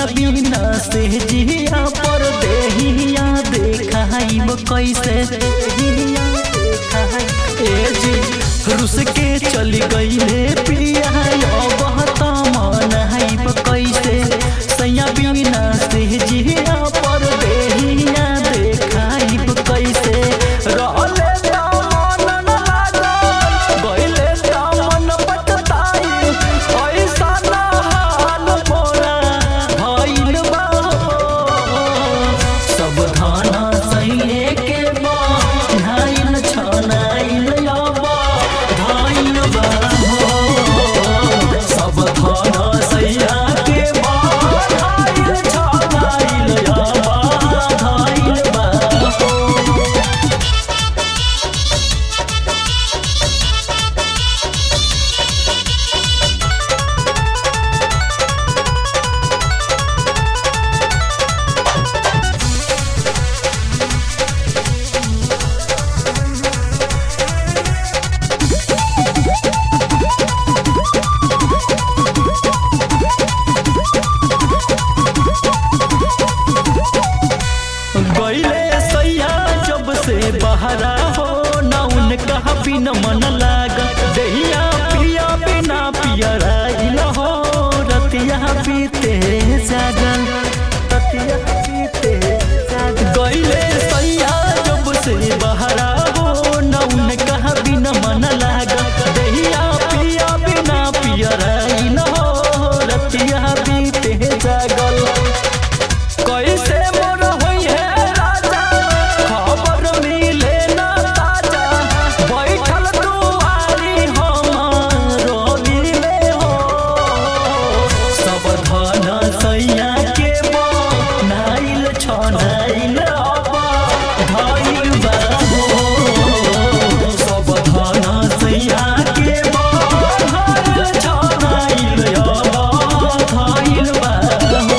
सैया बिना से जिया पर देहिया देखाइब कैसे देहिया देखाइब। ए जी रुस के चली गईले पिया अब त मनाइब कैसे सैया बिना से जिया पर देहिया देखाइब कैसे रहले त मन न लागल गईले त मन पटताई ऐसा न हाल मोरा भइल बा सब धाना सैले के बा धाइल छनाइल याबा धाइल बा सब धाना सैया के बा धाइल छनाइल याबा धाइल बा गईले सैया जब से बहरा हो न उनका बिन मन लाग दहिया पिया बिना पियराइल हो रतिया पीते जागल रतिया पीते जागल गईले सैया जब से बहरा हो न उनका बिन मन लाग दहिया पिया बिना पियराइल हो रतिया पीते जागल कैसे मोर होई है राजा खबर मिले ना ताजा बैठल दुआरी हमारो मिले हो सब धन सैया के बा नाइल छनाइल अबा धाइल बा हो सब धन सैया के बा नाइल छनाइल अबा धाइल बा हो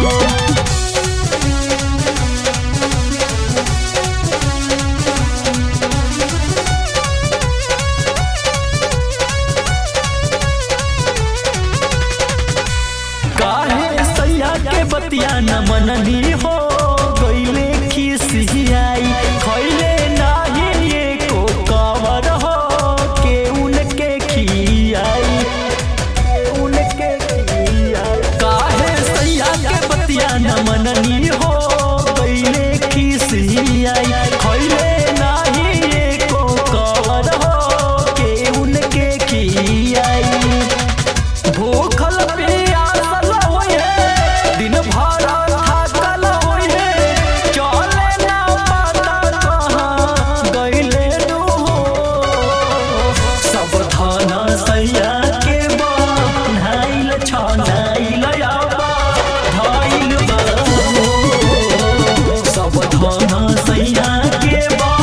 काहे सैया के बतिया न मननी हो गईले खिसियाई खैले नाही एको कवर हो के उनके खियाई के उनके खियाई काहे सैया के बतिया न मननी हो गईले खिसियाई खैले नाही एको कवर हो के उनके खियाई भूखल पियासल होए दिन भर थाकल होए चले ना पता कहाँ गईले नु सब थाना सैया के बा नाइल छनाइल याबा धाइल बा सब थाना सैया के बा